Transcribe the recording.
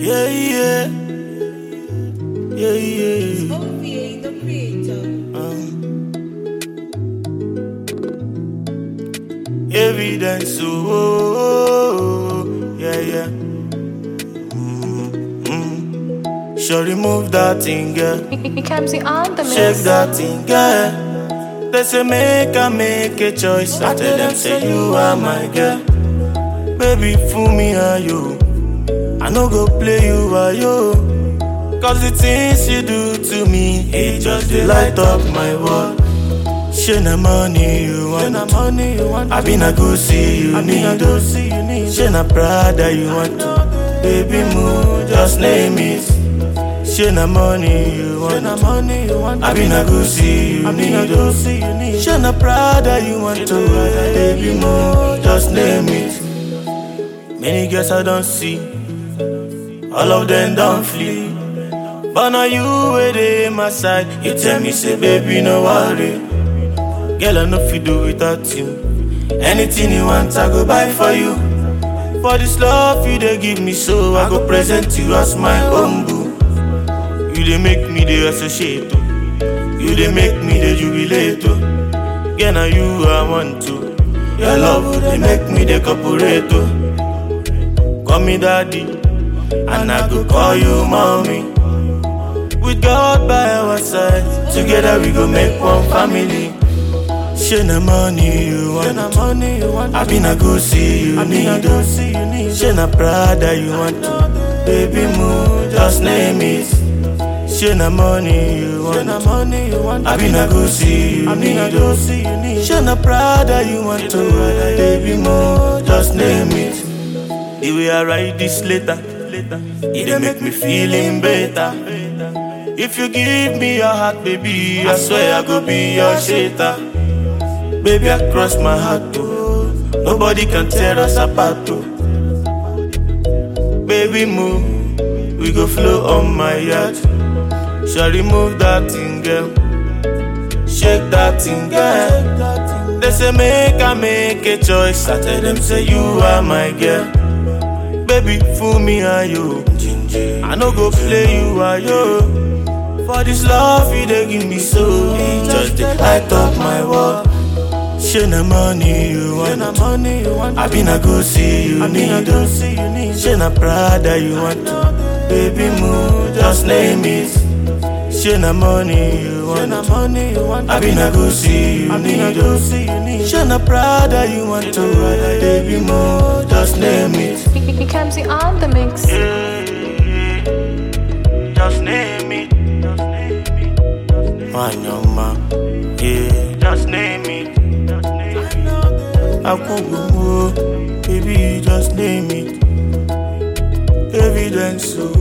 Yeah, yeah. Yeah, yeah. OVA, the creator. Evidence, oh, oh, oh, yeah, yeah. Mm-hmm. Sure, remove that thing, girl. Kamsi on the Shake mix. that thing, girl. They say make I make a choice. I tell them say you are my girl. Baby, fool me are you? I no go play you are you? Cause the things you do to me, it just dey light up my world. Shey na money you want, na money you want. I been a go see you need, go see you need. Shey na Prada you want, baby move, just name it. Shey na money you want, na money you want. I been a go see you need, go see you need. Shey na Prada you want, to baby move, just name it. Many girls I don't see, all of them don't flee. But now you where they my side, you tell me say baby no worry. Girl I know fi do without you. Anything you want I go buy for you. For this love you they give me so I go present you as my own boo. You they make me the associate. oh. You they make me the jubilate. oh. Girl now you I want to. Your love they make me the corporate. oh. Call me daddy, and I go call you mommy. With God by our side, together we go make one family. Shey na money you want, na money you want. I been a go see you need, go see you need. Shey na Prada you want, baby move, just name it. Shey na money you want, na money you want. I been a go see you need, go see you need. Shey na Prada you want, to baby move, just name it. The way I write this letter, it dey make me feeling better. If you give me your heart, baby, I swear I go be your shater. Baby, I cross my heart too. Nobody can tear us apart too. Baby, move, we go flow on my yacht. Shall remove that thing, girl. Shake that thing, girl. They say make I make a choice. I tell them say you are my girl. Baby, fool me are you? I no go play you are you? For this love you they give me so, it just dey light up my world. Shey na money you want, na money you want. I been a go see you need, go see you need. Shey na Prada you want, baby move, just name it. Shey na money you want, na money you want. I been a go see you need, go see you need. Shey na Prada you want, to baby move, just name it. Kamsi on the mix. Just name it. Wanyama, yeah. Just name it. Akugumo, baby, just name it. Evidence, oh.